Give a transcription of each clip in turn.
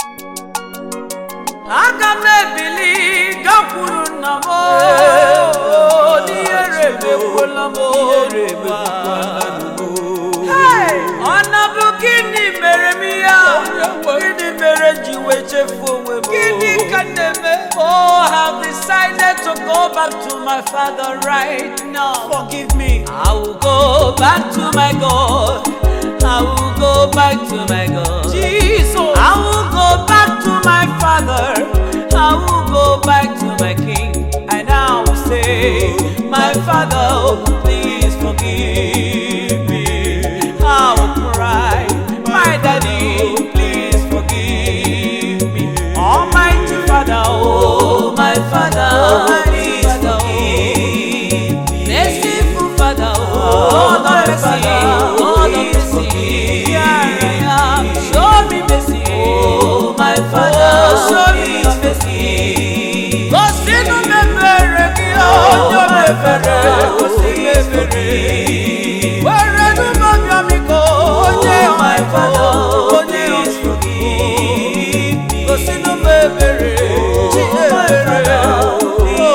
aga m ebili gakwuru nna m n'ihere emekwuola m Hey! ọ na-bụ gịnị mere m ya gịnị mere m ji wee chefuo onwe m gịnị ka na-eme oh I have decided to go back to my father right now forgive me I will go back to my God I will go back to my God Jesus I will go back to my father I will go back to my king and I will say my father please forgive me I will cry my daddy please forgive me almighty father oh my father please forgive me merciful father oh the mercy oh the mercy here I am show me mercy oh my father show me mercy gosinu mebere gị onye mebere gosi mebere were n'ụmụbịamiko onye my father onye gosinu mebere chi ebere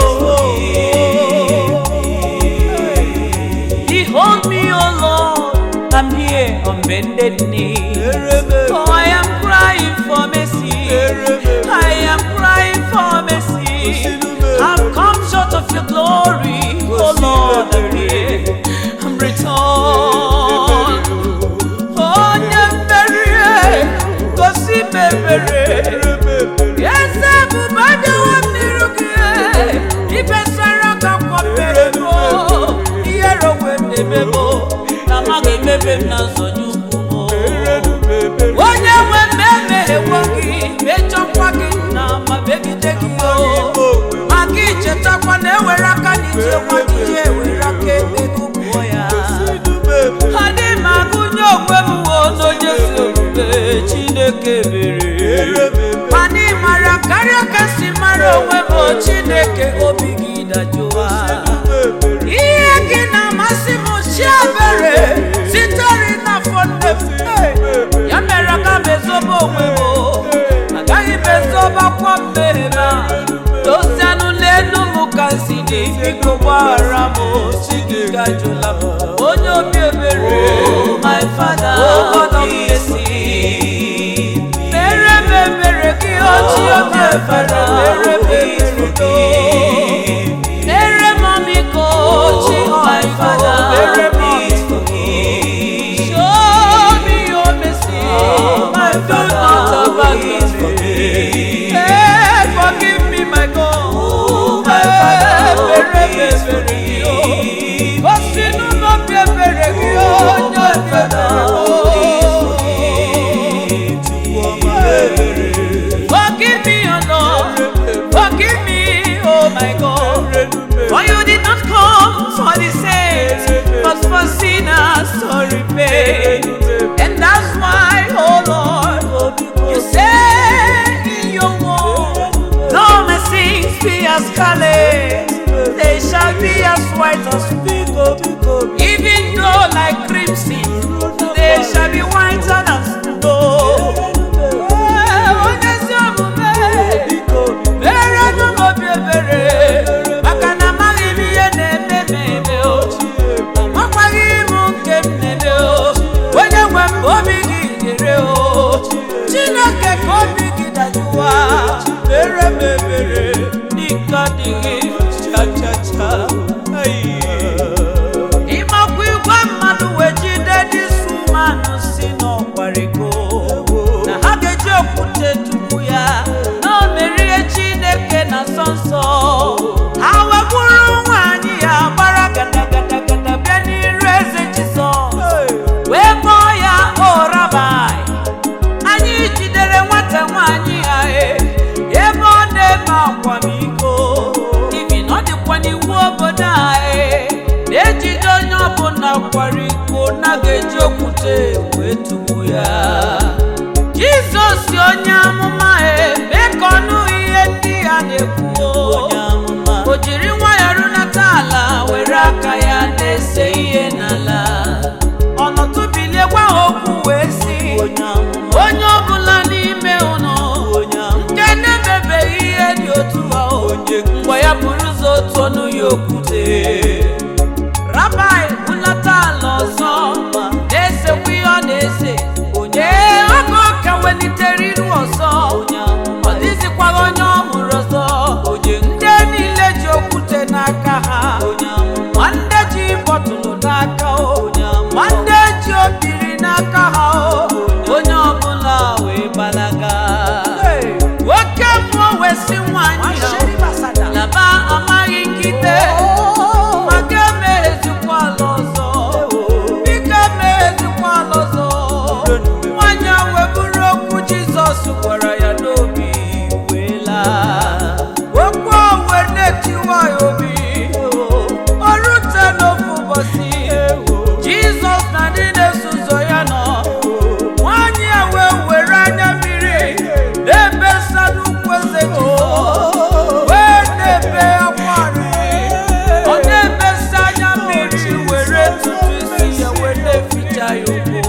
Behold me, O Lord, I'm here on bended knee. Oh, I am crying for mercy. I am crying for mercy. I've come short of your glory. Oh Lord, I'm here. I'm returned. Onye mmeri, gosi m ebere. Eze ebube abịawo m n'iru gị. Ibesara ka kwapere m. Ihere onwe m na-eme m. Na amaghị emebe m na nzọnye ukwu m. onye nwe mmemme ewo gị mechọkwa gị na ma megide gị o maka ichetakwa na ewere aka n'ije nwa gị ya ewere aka ebe gụpụọ ya adị m agụnye onwe m wo n'onye si omume chineke mere mana ị mara karịa ka si mara onwe m o chineke obi gị dajụwa ihe gị na-amasị m chiebere sitere n'afọ nne m ya mere aga m ezobe onwe m agaghị m ezobakwa mmehie m a dozianụ n'elu m ka si dị biko gbaghara m chi gị gajụla m onye obi ebere my father mere m ebere gị ochi obi ebere mere m ebere gị mere m ọmịiko chi my father mere m ọmịiko Show me your mercy, my do not abandon me. Hey, forgive me, my God. my Father, mere m ebere gị o. Gosi n'ụlọ m ebere gị o, onye ebere o. Forgive me, O Lord. Forgive me, oh my God. For you did not come for the saints, but for sinners to repay. And that's why, oh Lord, you say in your word, though my sins be as scarlet, they shall be as white as snow. Even though like crimson, they shall be whiter than snow. Eh, onye ezi omume, merenụ m obi ebere, maka na amaghị m ihe na-eme m eme o. Amakwaghị m nke m na-eme o. Onye nwe m obi gị nyere o. Chineke ka obi gị dajụwa. Mere m ebere n'ike adịghị cha cha cha. Ịmakwa igwe mmadụ wee jide dị sumanụ si n'ọkwariko na ha ga-eji okwute tupu ya na o merie Chineke na nsọ nsọ ha wegburu nwaanyị ya gbara gadagada bịa n'iru eze Jizọs wee kpọọ ya o rabai anyị jidere nwata nwaanyị ya e ebe ọ na-eme akwamiko ibi na ọ dịkwa n'iwu obodo anyị na-ejide onye ọbụla kwara iko na ga-eji okwute wee tugbu ya jizọs onye amụma eme ka ọnụ ihe ndị ya na-ekwu o jiri nwayọọ runata ala were aka ya na-ese ihe n'ala ọnọtụbilie gwa ha okwu wee sị onye ọbụla n'ime unu okwute rabai hụlata ala ọzọ na-esekwa ihe ọ na-ese onye oge ọka welitere iru ọzọ ọ dịzikwaghị onye ọ hụrụ ọzọ ndị niile ji okwute n'aka ha ma ndị ji bọtụlụ n'aka o ma ndị ji obiri n'aka ha o onye ọbụla wee gbalaga nwoke mmụọ wee si nwanyị ya laba amaghị nkite maka emeghezikwa ala ọzọ biko emeghezikwa ala ọzọ nwanyị a wee bụrụ okwu jizọs gwara ya n'obi wee laa okwu a wee na-etiwa ya obi o rute n'ofu ụbọchị jizọs na ndị na-eso ụzọ ya nọ nwanyị a wee were anya mmiri na-ebe nsa n'ukwu eze jizọs wee na-ebe akwa arịrị ọ na-ebe nsa anya mmiri were ntutu isi ya wee na-eficha ya ụkwụ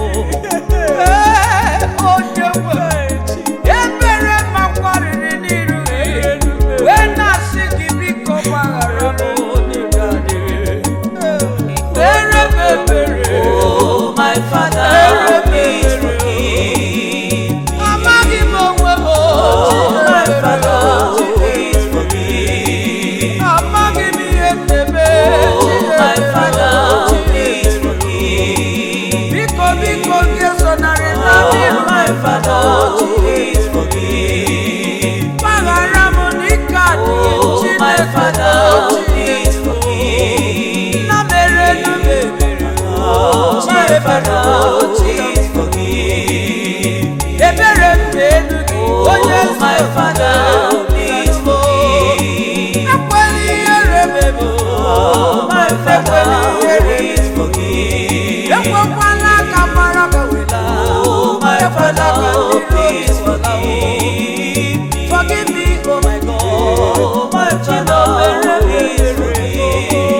Ee, onye nwe ebere makwarịrị n'iru gị wee na-asị gị biko gbaghara m n'ike adịghị Ekpere m ekpere Oh, my Father, please forgive me. amaghị m onwe m Oh, my Chineke. Father, please forgive me. amaghị m ihe na-eme Oh, my Chineke. Father, please forgive me. biko biko gị ezonarị na Oh, n'iru my Father, please forgive me. gbaghara m n'ike adịghị Oh, my Chineke Father, please forgive me. na mere na mebere Oh, my Father, please forgive me. ebere m na-elu gị onye Oh, my Father, please forgive me. ekwela ihere mebe Oh, my Father, please forgive me. ekwekwala ka mara ka wela Oh, my ekwela ka Father, ndị please iro wela forgive me. forgive me oh my God Oh, my Father, please forgive me.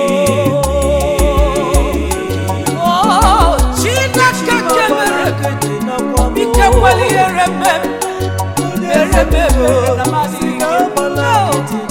Oh, Chineke kemere ike kwela ihere mebe mere mebe na masị gị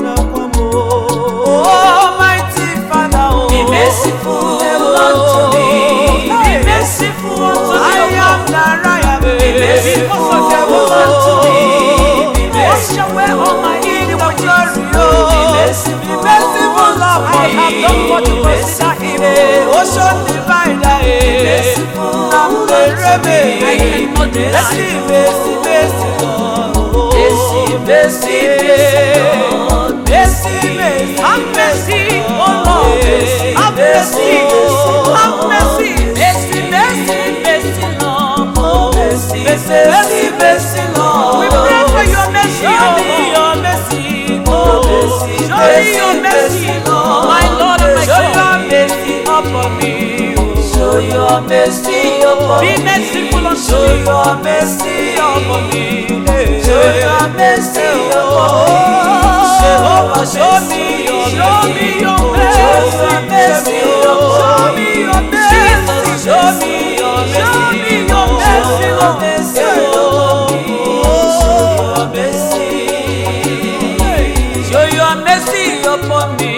Almighty Father, oh, Be merciful unto me. Be merciful unto me. I am that I am. Be merciful unto me. Be Wash merciful. away all my iniquity. Be merciful. Be merciful, Lord. I have done what you Be consider evil. merciful. Ocean divider. merciful Now the rebel. I cannot deny. Mercy, mercy, mercy, Lord. Mercy, mercy, mercy, Lord. Mercy, mercy, have mercy, oh Lord. Mercy, Have mercy, mercy, have mercy, mercy, mercy, mercy, Lord. Oh, mercy, mercy, mercy, mercy, Lord. We pray for your mercy, show me your mercy, Oh, mercy, show me your mercy, mercy, mercy, Lord. my Lord and my show God. your mercy upon me. Show your mercy upon Be me. merciful unto Show me. your mercy upon me. Show your mercy upon me. Jehovah, show me your show me your mercy. Show your mercy Show upon me me. your mercy. Jesus, Show me your mercy. Show me your mercy, Show Lord. your mercy upon me. Show your mercy. Show your mercy upon me.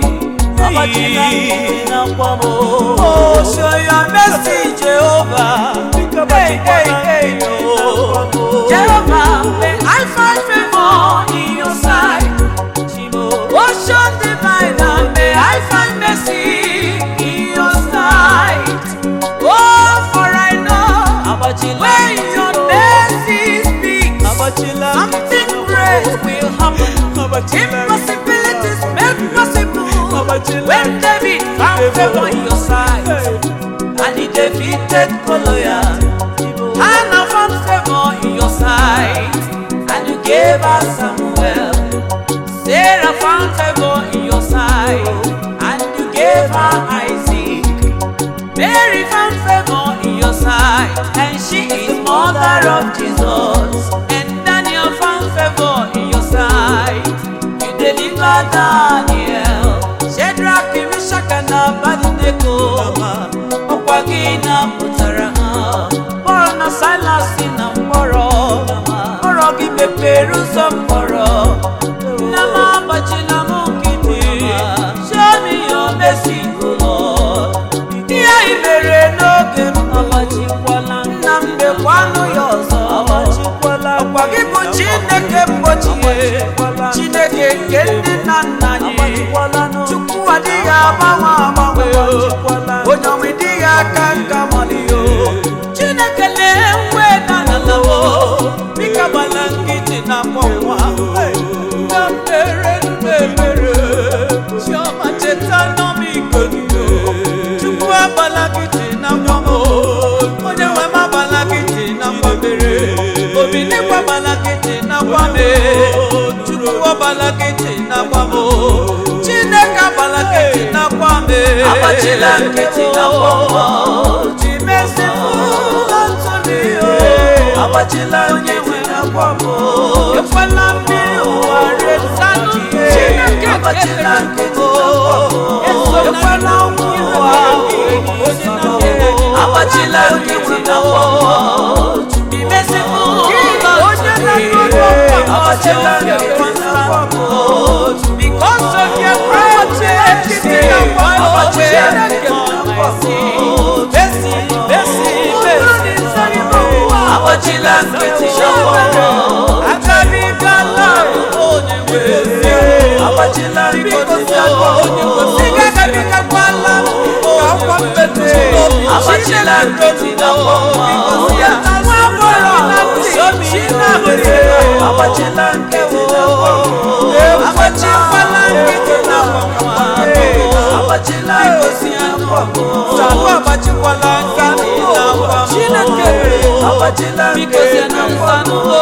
Oh, show your mercy, Jehovah. Hey, hey, hey, oh. Jehovah, may I find favor in your sight. Ocean diviner, may I find mercy in your sight. Oh, for I know when your mercy speaks, something great will happen. Impossibilities made possible when David found favor in your sight. And he defeated Goliath. Hannah found favor in your sight. And you gave us Samuel. Sarah found favor in your sight, and you gave her Isaac. Mary found favor in your sight, and she is mother of Jesus. And Daniel found favor in your sight. You delivered Daniel, Shadrach, Meshach, and Abednego. Ọkwa gị napụtara ha, kpọrọ na Silas na mkpọrọ. Mkpọrọ gị mepere ụzọ mkpọrọ. Nna m agbachila m nkịtị. Show me gị bụ chineke mgbochie chineke nke ndị nna nna anyị chukwu adịghị agbanwe agbanwe onye ọnwe dịghị aka nka malio chineke lee nwe na nalawo bika gbala nkịtị na mkpọnwa na mere mmemere chiọma cheta n'ọmịiko gị chukwu agbala nkịtị na mkpọnwa onye nwe m agbala nkịtị na mkpọmere obi n'ịgba agbala nkịtị na mkpọme chukwu agbala nkịtị na mkpọmo chineke agbala nkịtị na mkpọme Agbachila nkịtị na mkpọmọ. chimesifu ntụnio Agbachila nkịtị na mkpọmọ. ekwela mmiri ụwa resaki Chineke agbachila nkịtị na mkpọmọ. ekwela ọnwụ ụwa Agbachila nkịtị na mkpọmọ. imesifu Onye na-akọrọ Agbachila nkịtị na mkpọmọ. because of your precious Agbachila nkịtị na mkpọmọ. Mercy, mercy, mercy. Agbachila nkịtị na mkpọmọ. Agabigala onye nwe Agbachila nkịtị na mkpọmọ. Sigagabigakwala ọkwa mbete Agbachila nkịtị na mkpọmọ. Nwa agbọrọ na ntị Chinabere Agbachila nkịtị na mkpọmọ. Agbachikwala nkịtị na mkpọmọ Agbachila nkịtị na mkpọmọ. Sakwa agbachikwala nkịtị na mkpọmọ Chineke Agbachila Biko nkịtị si na na mkpọmọ.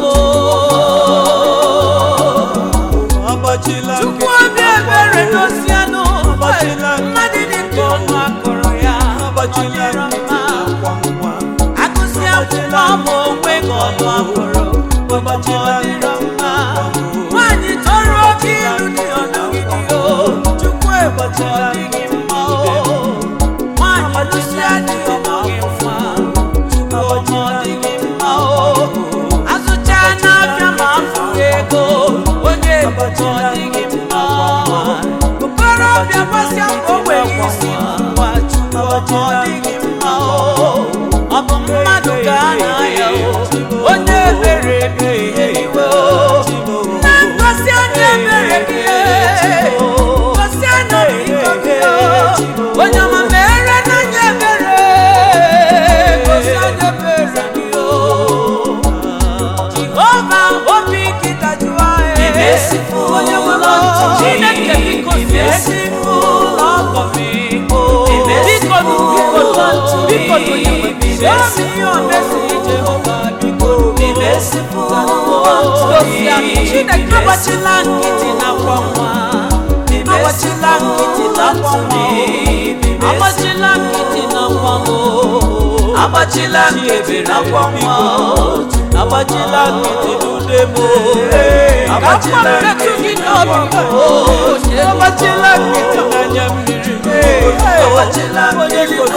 nsanụ Chukwu obi ebere n'osianụ mmadụ dịka ọnụ akọrọ ya ọnyere mma agụsị akwụkwọ ma onwe gị ọnụ akọrọ ụbọchị ọ dịrọ mma nwaanyị tọrọ oke ilu dị ọnụgide o Chukwu ụbọchị ọ dịghị mma o nwaanyị lụsịa dị ọmụghị mma Chukwu ụbọchị ọ dịghị mma o azụcha n'afịa ma afụ ego onye ụbọchị ọ dịghị mma okorobịa gbasịa mbọ nwere isi n'ụwa Chukwu ụbọchị ọ dịghị mma o ọ bụ mmadụ ga-ana ya o onye ebere ebighị iwe o na ngosi onye ebere gị ngosi anya n'iko gị o onye ọma mere n'anya ebere gosi anya ebere gị o jehova obi gị dajụọ Be merciful onye nwe m unto me. chineke biko Be sie merciful ọgọ m Be biko merciful biko unto me. biko onye nwe m Be show me your mercy jehova biko Be merciful unto Gosia, me. Chineke Be agbachila nkịtị na-akwa nwa Be agbachila nkịtị na-akwa unto nwa me. Be agbachila nkịtị na-akwa nwa Agbachila nkịtị na mkpọmọ. agbachila nkịtị n'ude m Agbachila ka mkpọ metụ gị n'obi m agbachila nkịtị n'anya mmiri Agbachila nkịtị na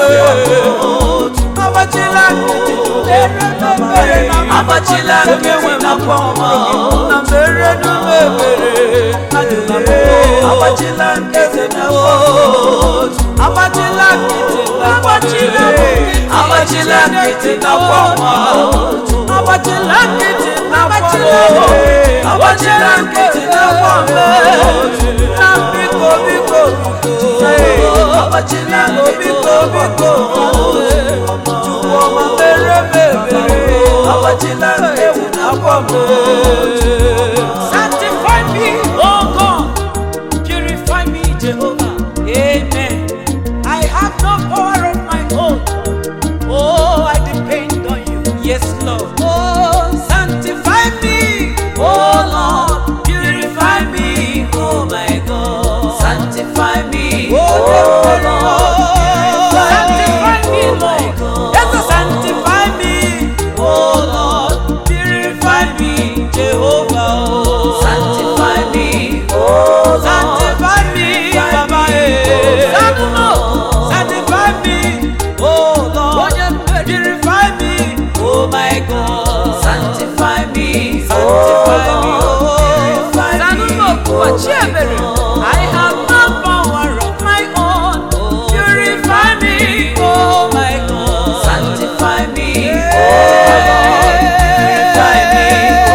agbachila nkịtị n'ude Agbachila nkịtị na mkpọmọ. na mere n'ume ebere ajụla m Agbachila nkịtị na mkpọmọ. agbachila nkịtị na agbachila nkịtị Agbachila nkịtị na mkpọmọ. agbachila nkịtị na agbachila Agbachila nkịtị na mkpọmọ. na biko biko Agbachila biko biko chukwu ọma mere m ebere Agbachila nkịtị na mkpọmọ. Sanctify me, oh God. Purify me, Jehovah. Amen. I have no power of my own. Oh, I depend on you. Yes, Lord. Oh, sanctify me, oh Lord. Purify me, oh my God. Sanctify me, Oh, oh Lord. Lord. Sanctify me, my Lord. God. Yes, Lord, sanctify me, oh Lord. Purify me, Jehovah. Oh. Sanctify me, oh Lord. Sanctify me, Baba. eh. Sanctify me, oh Lord. Purify me, oh my God. Sanctify me, Sanctify me, oh oh. Purify me, Sanunokuwa oh Chiemere. Lord. I have no power of my own. Purify me, oh my God. Sanctify me, Yeah. oh Lord. Purify me,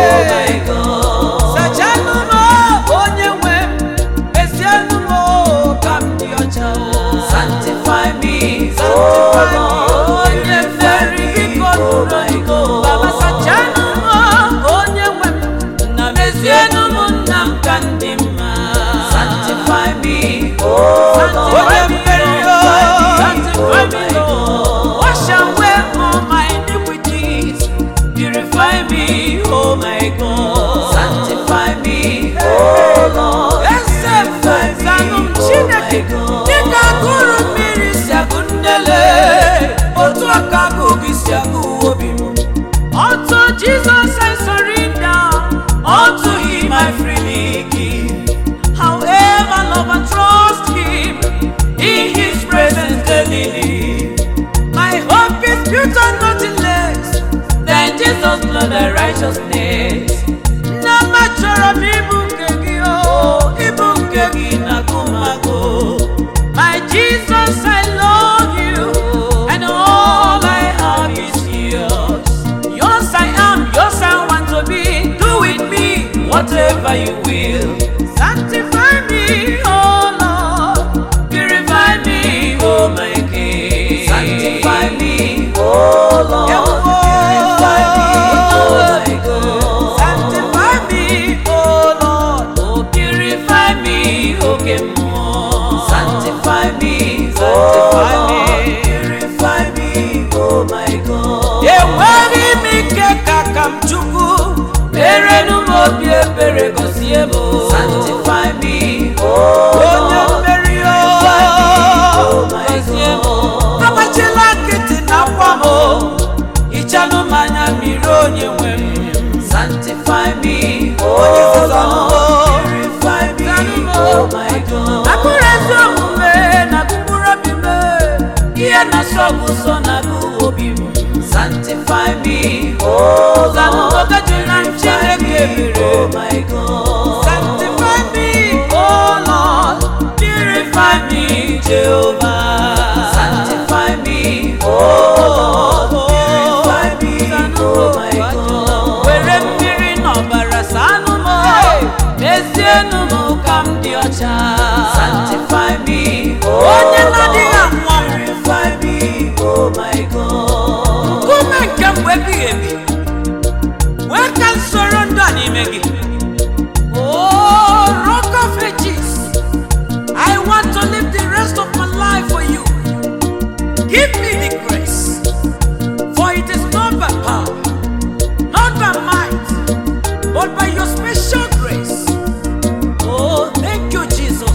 whatever you will. Sanctify me, oh Lord. Purify me, oh my King. Sanctify me, oh Lord. Purify me, oh my God. Sanctify me, oh Lord. Oh, purify me, oh Kemo. Sanctify me, Sanctify oh me. Lord. Purify me, oh my God. enweghị m ike ka ka m chukwu merenụ m obi ebere gọzie m Sanctify me, oh onye Lord. mmeri o Oh my gọzie m God. agbachila nkịtị na akwa m hichanụ m anya mmiri onye nwe m Sanctify me, Onye oh nzọzọ m. Lord. Purify me, Zanụ m. oh my God. akụrụ ezi omume na mkpụrụ obi m ihe na-asọ bụ ụsọ na agụ obi m Sanctify me, oh zanụ Lord. ogeju na chineke ebere Oh my God. Sanctify me, oh Lord. Purify me, Jehovah. Sanctify me, oh Lord. Purify me, oh my God. Were mmiri n'ọbara sanụ m, mezienụ m ka m dị ọcha. Sanctify me, oh Onye na-adịghị Lord. anwụ anwụ. Purify me, oh my God. Nkume nke mgbe ebighị ebi, nwee ka m soro ndụ a n'ime gị. Oh, Rock of Ages, I want to live the rest of my life for you. Give me the grace, for it is not by power, not by might, but by your special grace. Oh, thank you, Jesus.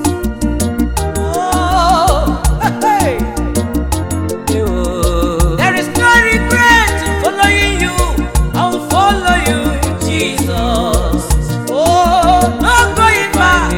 Oh, hey, hey. There is no regret in following you. I will follow you, Jesus. Oh, no going back.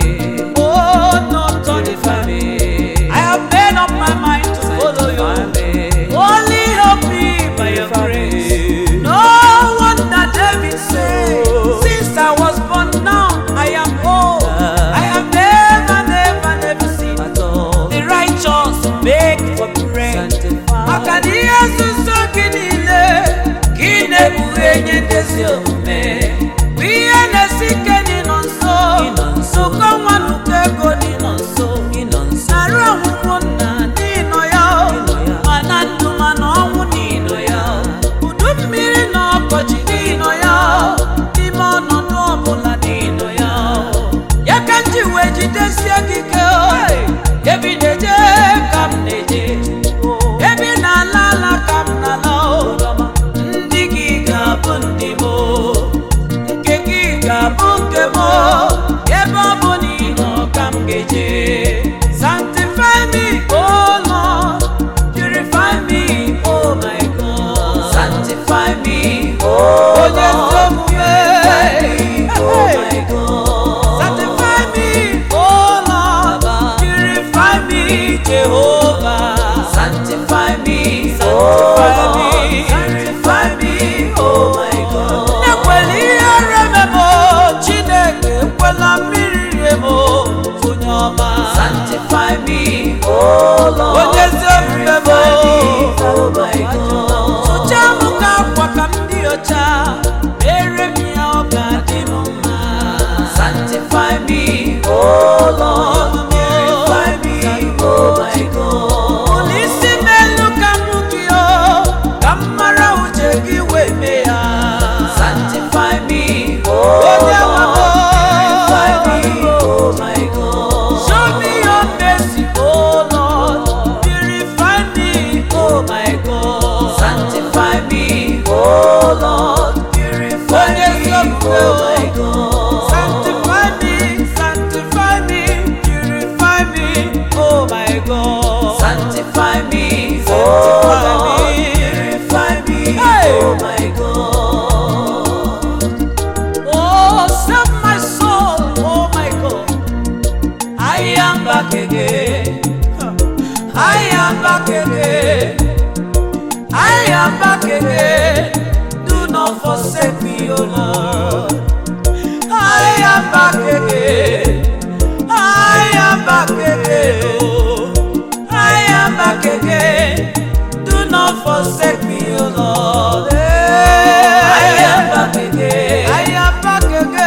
Oh, no turning back. I have made up my mind to follow you. Only help me by your grace. No wonder David said, Since I was born now, I am old. I have never, never, never seen the righteous beg for bread. Maka na ihe nzuzo gị niile ka ị na-ekpughe nye ndezi omume bụ ihe na-esi ike n'ịnọ nso nzukọ nwa n'ụkọ ego n'ịnọ nso narụ ọnwụnwụ nna n'ịnọ ya mana ndụ mana ọnwụ n'ịnọ ya udu mmiri na ọkọchị n'ịnọ ya n'ime ọnọdụ ọbụla n'ịnọ ya ya ka m ji wee jidesie gị ike ebi na-eje ka m na-eje ebe ị na-ala ala ka m na-ala ndị gị ga-abụ ndị m nke gị ga-abụ nke m ebe ọ bụ na ị nọ ka m ga-eje sanctify me oh Lord purify me oh my God Sanctify me, oh onye ezi Lord. omume Oh my God. sanctify me oh Lord purify me Jehovah Sanctify me, Sanctify oh me. Lord. Sanctify me, oh my God. ekwela ihe reme m chineke ekwela mmiri rie m onye ọma Sanctify me, oh Lord. onye ezi omume m Oh my God. sụcha m ka akwa ka m dị ọcha mere m ya ọ ga-adị m mma Sanctify me, oh Lord. Purify me, oh my God. ụlọ isi m elu ka m hụ gị o ka m mara uche gị wee mee ya Sanctify me, oh onye nwe m Purify me, oh my God. Show me your mercy, oh Lord. Purify me, oh my God. Sanctify me, oh Lord. Purify Onye me, nsogbu, oh my God. Sanctify me, sanctify me, purify me, oh my God. Sanctify me, Sanctify oh me. Lord. Purify me, Hey. oh my God. Oh, save my soul, oh my God. I am back again. I am back again. I am back again. Do not forsake me, oh Lord. I am back again. I am back again. Oh, I am back again. Do not forsake me, oh Lord. I am back again. I am back again.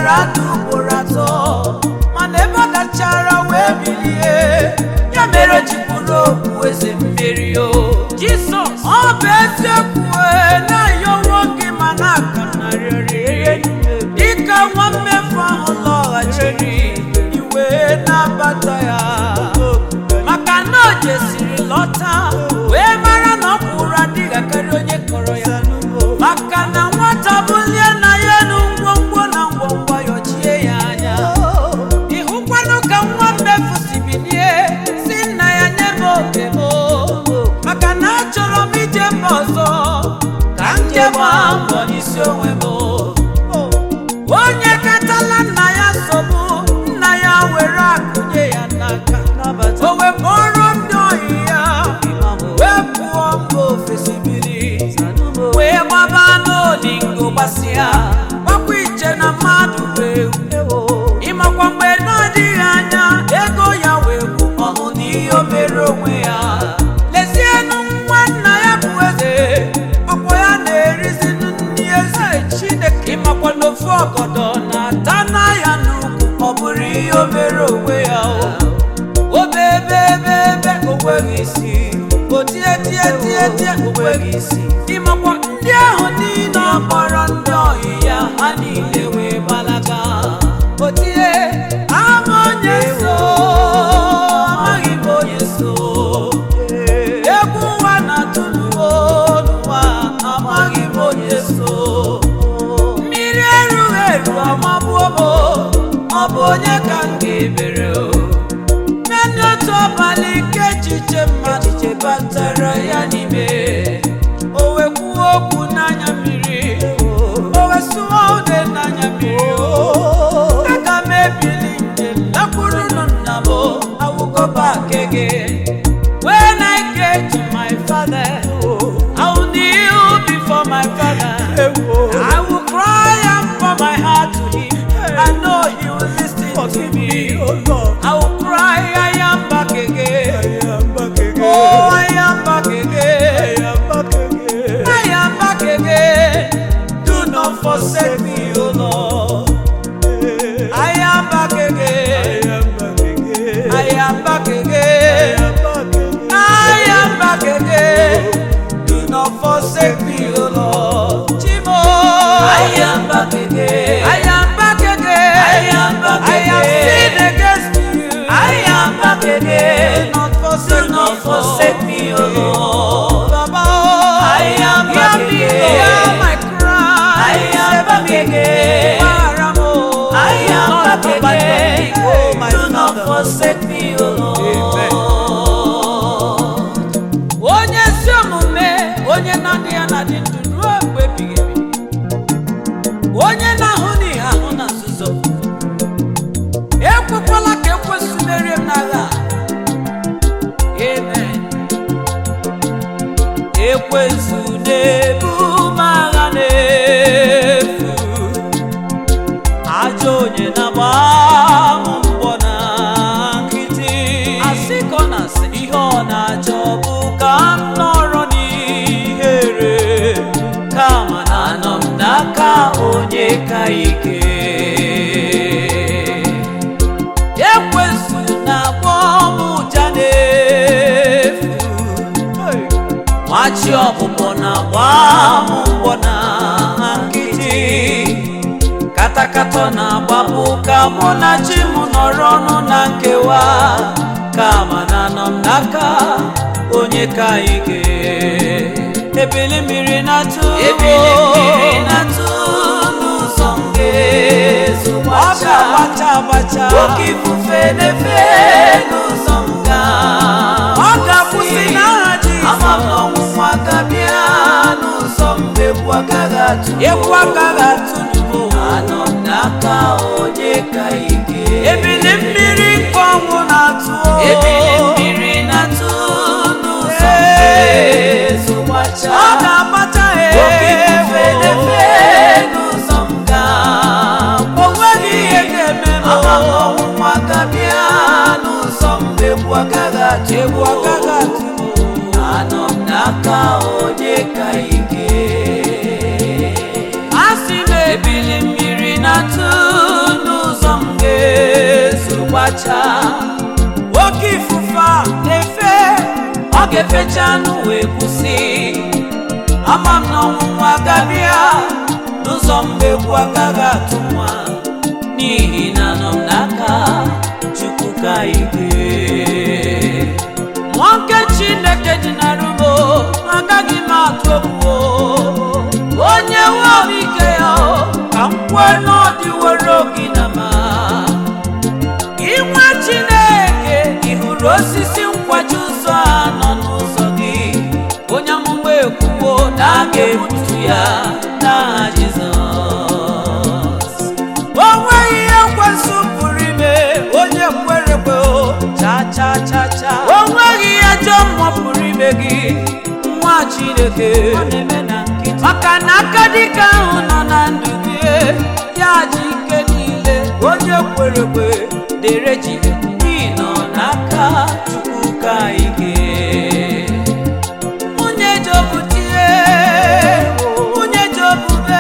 dara ada ugboro atọ mana ebe ọ gachara wee bilie ya mere ji bụrụ okwu eze mmeri o jisọs ọ bụ eziokwu ee, na-ayọwo gị ma na-aka narịrị dịka nwa mmefu ahụ lọghachiri iwe na-abata ya maka na o jesiri lọta wee mara na ọ kwụrụ adịghị akarị onye kọrọ ya maka na nwata bulie na ya elu ngwongwo na ngwongwo yọchie ya anya ịhụkwanụ ka nwa mmefu si bilie si nna ya nye m oke m maka na achọrọ m ije mba ọzọ ka m jee gbaa mbọ n'isi onwe m onye katala nna ya nsogbu nna ya were akụnye ya n'aka o wepụrụ ndị ohi ya wee pụọ mba ofesi biri wee gbaba n'olingo gbasịa gbakwa iche na mmadụ wee ịmakwa mgbe na-adịghị anya ego ya wee gwu ọhụ n'ihe o mere onwe ya lezienụ nwa nna ya bụ eze ọkwa ya na-erizi nri eze chineke ịmakwa n'ofu ọgọdọ na-ata na ya n'ukwu ọ bụrụ ihe o mere onwe ya o obebe ebe ebe onweghị isi o tie tie tie tie onweghị isi ịmakwa ndị ahụ niile ọ kpọrọ ndị ohi ya ha niile wee gbalaga o tie ama onye so amaghị m onye so egwu ụwa na-atụluo n'ụwa amaghị m onye so mmiri erughị eru amagbuo m ọ bụ onye ka m ga-ebere o naanị otu abalị nke echiche mmadụ chebatara ya n'ime o wee kwuo okwu n'anya mmiri o wee sụọ ude n'anya mmiri o aga m ebili njem lakwurunu nna m awụgoba kege when I get to my father I will kneel before my father I will cry and pour my heart to him I know he will listen to me I will cry I am back again Oh I am back again I am back again do not forsake me O Lord I am back again I am back again I am back again. Do not forsake me, O Lord. Chimo. I am back again. I am back again. I am back I have sinned against you. I am back again. Do not forsake Do not me, forsake me, O Lord. Baba, oh. I am back again. Hear my cry. I am back again. Paramo. I am back again. Do not forsake me, O Lord. onye ezi omume onye na-adị ya na dị ndụ ruo mgbe ebighị ebi onye na-ahụ n'ihe ahụ na nzuzo ekwekwala ka ekwesị merie m n'agha a. amen ekwensu na-ebu m agha n'efu ajọ onye na-agba m mbọ na nkịtị asị ka ọ na-asị ihe ọ na-achọ bụ ka m nọrọ n'ihere kama na anọ m n'aka onye ka ike ekwensu na-akpọ m ụja n'efu nwachi ọbụbọ na-agba m mbọ na nkịtị katakata na-agbapụ ka mụ na chi m nọrọ ọnụ na nkewa kama na anọ m n'aka onye ka ike ebili mmiri na-atụ ebili mmiri na-atụ n'ụzọ m ga-ezu ọ ga-agbacha agbacha oke ifufe na-efe n'ụzọ m ga ọ ga-akwụsị n'aha Jizọs ama m na ọnwụnwa ga-abịa n'ụzọ m egwu agaghị atụ egwu agaghị atụ n'ugbo anọ m n'aka onye ka ike ebili mmiri nke ọnwụ na-atụ ebili mmiri na-atụ n'ụzọ m ga-ezu gbacha ọ ga-agbacha oke ifufe na-efe n'ụzọ m ga o nweghị ihe ga-eme m ama m na ọnwụnwa ga-abịa n'ụzọ m egwu agaghị atụ egwu agaghị atụ anọ m n'aka onye ka ike asị m ebili mmiri na-atụ ga-efecha anụ wee kwụsị ama m na ọnwụnwa agabịa n'ụzọ mmegbu agaghị atụ nwa n'ihi na nọ m n'aka chukwu ka ike mmụọ nke chineke dị na rumo agaghị m atụ egwu onye nwe obi ike ya ka m kwee na ọ dịworo gị na ma inwe chineke ị hụrụ osisi nkwaji ụzọ a nọ n'ụzọ gị onye amụma ekwuwo na a ga-egbutu ya n'aha jizọs o nweghị ihe nkwesị pụrụ ime onye kwerekwe o cha cha cha cha o nweghị ihe ajọ mmụọ pụrụ ime gị nwa chineke maka na aka dịka ahụ nọ na ndụ gị ya ji ike niile onye kwerekwe dere ji n'ihi nọ n'aka chukwu ka ike nwunye jobu tie nwunye jobube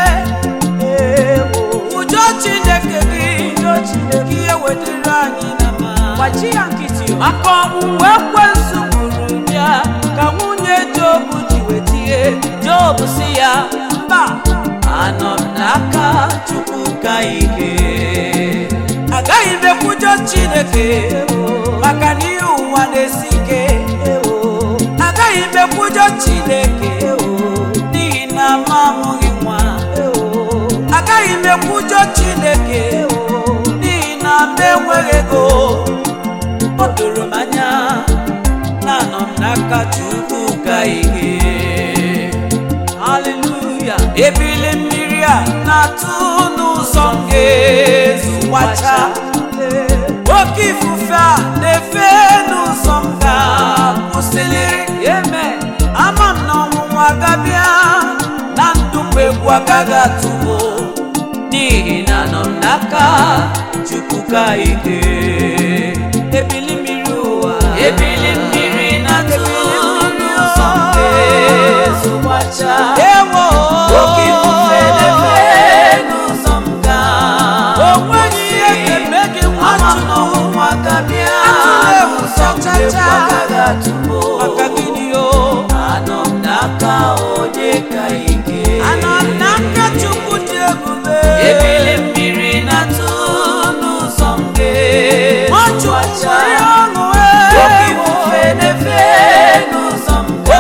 ụjọ chineke gị ihe wetara anyị na ma maka ọnwụnwa ekwensu gburu ya ka nwunye jobu ji wetie jobu si ya mba anọ m n'aka chukwu ka ike agaghị m ekwujọ chineke maka na ihe ụwa na-esi ike agaghị m ekwujọ chineke n'ihi na m amụghị nwa agaghị m ekwujọ chineke n'ihi na m enweghị ego o doro m anya na anọ m n'aka chukwu ka ihe haleluya ebili mmiri a na-atụ n'ụzọ m ga-ezugbacha oke ifufe a na-efe n'ụzọ m ga-akwụsịlịrị eme ama m na ọnwụnwa agabịa na ndụ m egwu agaghị atụbo n'ihi na nọ m n'aka chukwu ka ike ebili mmiri ụwa ebili mmiri na-atụ n'ụzọ m ga-ezugbacha ewo oke ifufe na-efe n'ụzọ m ga o nweghị ihe ga-eme gị nwa chukwu agabịa n'ụzọ m egwu agaghị atụbo maka gịnị o anọ m n'aka onye ka ike anọ m n'aka chukwu dị ebube ebili mmiri na-atụ n'ụzọ m ga-ezugbacha oke ifufe na-efe n'ụzọ m ga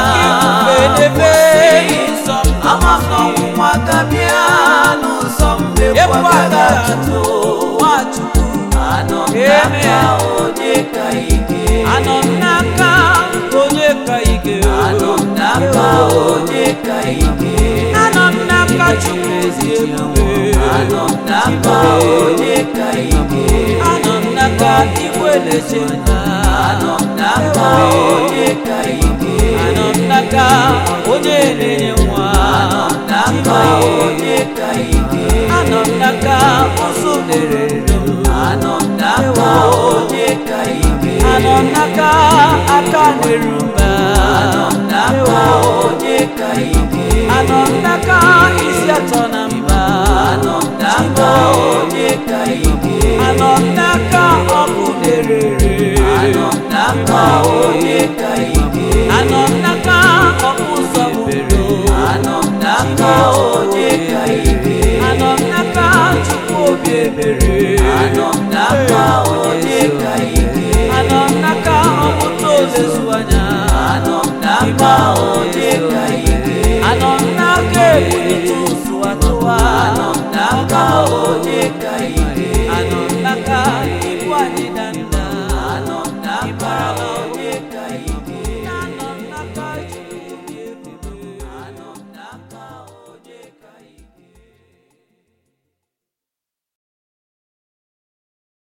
ama m na ọnwụnwa gabịa n'ụzọ m egwu agaghị atụ anọ m n'aka onye ka ike anọ m n'aka onye ka ike anọ m n'aka onye ka ike anọ m n'aka chukwu ezi ebube anọ m n'aka onye ka ike anọ m n'aka igwe na-eche nna anọ m n'aka onye ka ike anọ m n'aka onye na-enye nwa anọ m n'aka onye ka ike anọ m n'aka ụzọ na-erere m anọ m n'aka onye ka ike anọ m n'aka aka na-eru mba anọ m n'aka onye ka ike anọ m n'aka isi atọ na mba anọ m n'aka onye ka ike anọ m n'aka ọkụ na-erere anọ m n'aka onye ka ike anọ m n'aka ọkụ ụzọ bere anọ m n'aka onye ka ike anọ m n'aka chukwu obi ebere anọ m n'aka onye ka ike anọ m n'aka ọpụta ozezu anya anọ m n'aka onye ka ike anọ m n'aka ebulite ụzụ atụwa anọ m n'aka onye ka ike